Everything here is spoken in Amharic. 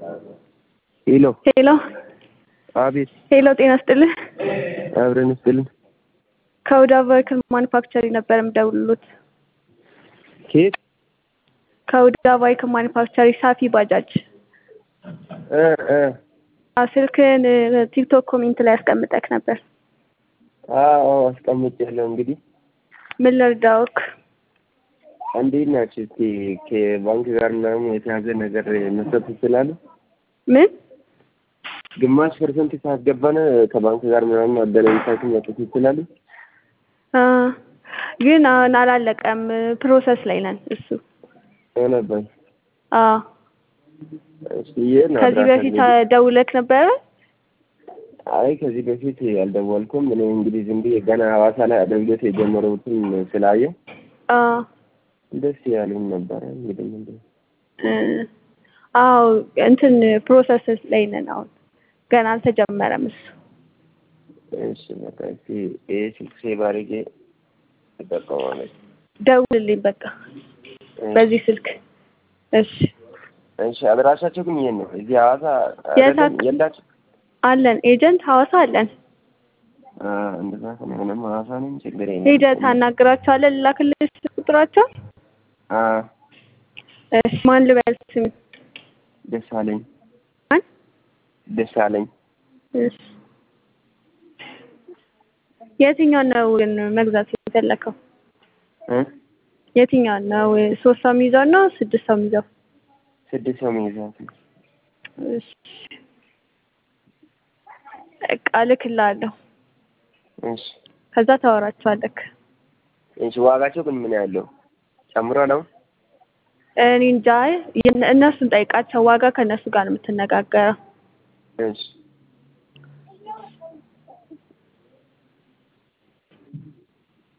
ሄሎ ሄሎ አቤት ሄሎ፣ ጤና ስጥልህ። አብረን ስጥልን ከሁዳ ቫይክል ማኒፋክቸሪንግ ነበር የምደውልሎት። ኬት ከሁዳ ቫይክል ማኒፋክቸሪንግ ሳፊ ባጃጅ እ እ አዎ፣ ስልክህን ቲክቶክ ኮሜንት ላይ አስቀምጠክ ነበር። አዎ አስቀምጬያለሁ። እንግዲህ ምን ልርዳውክ? እንዴት ናችሁ? እስኪ ከባንክ ጋር ምናምን የተያዘ ነገር መስጠት ትችላሉ? ምን ግማሽ ፐርሰንት ካስገባን ከባንክ ጋር ምናምን አገናኝታችሁ መስጠት ይችላሉ? አ ግን አሁን አላለቀም፣ ፕሮሰስ ላይ ነን። እሱ ነበር አዎ። እሺ የት ነው ከዚህ አድራሻ በፊት እንግዲህ? ደውለክ ነበረ? አይ ከዚህ በፊት አልደወልኩም። እኔ እንግዲህ ዝም ብዬ ገና ሐዋሳ ላይ አገልግሎት የጀመሩትን ስላየው አዎ ደስ ያሉኝ ነበረ። እንግዲህ ምንድን ነው እ አዎ እንትን ፕሮሰስ ላይ ነን አሁን፣ ገና አልተጀመረም እሱ። እሺ በቃ እስኪ ይሄ ስልክ ሴቭ አድርጌ እጠቀማለሁ። ደውልልኝ በቃ በዚህ ስልክ። እሺ እሺ አድራሻቸው ግን ይሄን ነው። እዚህ ሐዋሳ የት አይደለም አክ- የላችሁ? አለን ኤጀንት ሐዋሳ አለን። አ እንደዛ ከሆነ ምንም ሐዋሳ ነኝ ችግር የለም። ሄደህ ታናግራቸዋለህ። ልላክልህ ቁጥራቸው። አ እሺ ማን ልበል ስም? ደሳለኝ ማን? ደሳለኝ እሺ የትኛውን ነው ግን መግዛት የፈለከው? እ የትኛውን ነው? ሶስት ሰው የሚይዘው ነው ስድስት ሰው የሚይዘው? ስድስት ሰው መይዛት ነው። እሺ በቃ እልክልሃለሁ። እሺ ከዛ ታወራቸዋለህ። እሺ ዋጋቸው ግን ምን ያለው ጨምሯል አሁን? እኔ እንጃ የነ- እነሱን ጠይቃቸው። ዋጋ ከእነሱ ጋር ነው የምትነጋገረው። እሺ